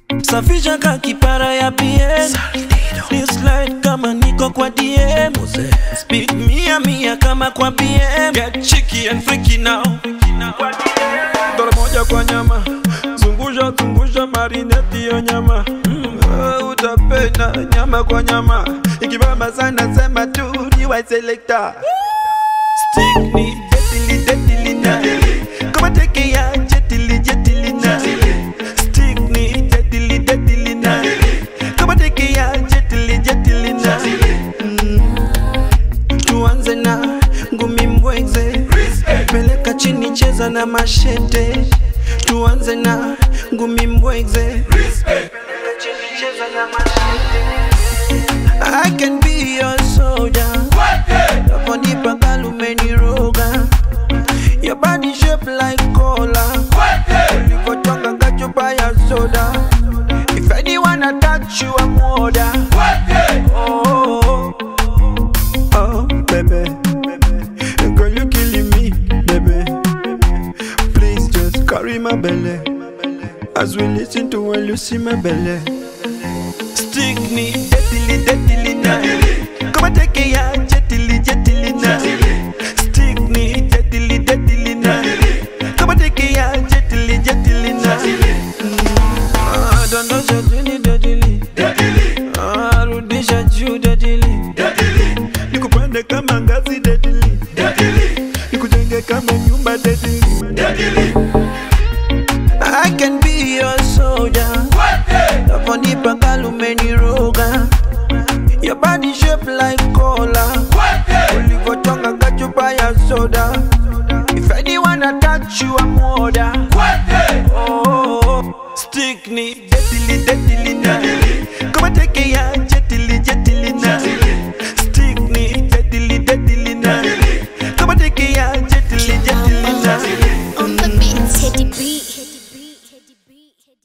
safisha ka kipara ya PM Ni slide kama niko kwa DM Speed mia mia kama kwa BM Get cheeky and freaky now Dola moja kwa nyama zungusha zungusha marineti yo nyama mm, uh, utapenda nyama kwa nyama ikibamba sana sema tu ni wa selector Stick ni jetili jetili na Kama teke ya jetili jetili na Stick ni jetili jetili na Kama teke ya jetili jetili na Mm. Tuanze na ngumi mbweze Peleka chini cheza na mashete Tuanze na ngumi mbweze Peleka chini cheza na mashete I can be your soldier Naponipa kalumeniroga Your body shape like cola Ulivotonga kachupa ya soda If anyone attack you I'm order Oh, oh, oh, baby Girl you killing me, baby Please just carry my belly As we listen to when you see my belly Stick me, jetili, jetili na Kama teke ya jetili, jetili na Stick me, jetili, jetili na Kama teke ya jetili, jetili na Mm. Ah, Dondosha chini, jetili Ah, Rudisha juu, jetili Nikupande kama ngazi, jetili Nikujenge kama nyumba, jetili I can be your soldier Naponipa kalumeniroga Your body shape like cola Ulivotonga kachupa ya soda If anyone attack you I'm order oh, Stick ni detili detili na Kama teke ya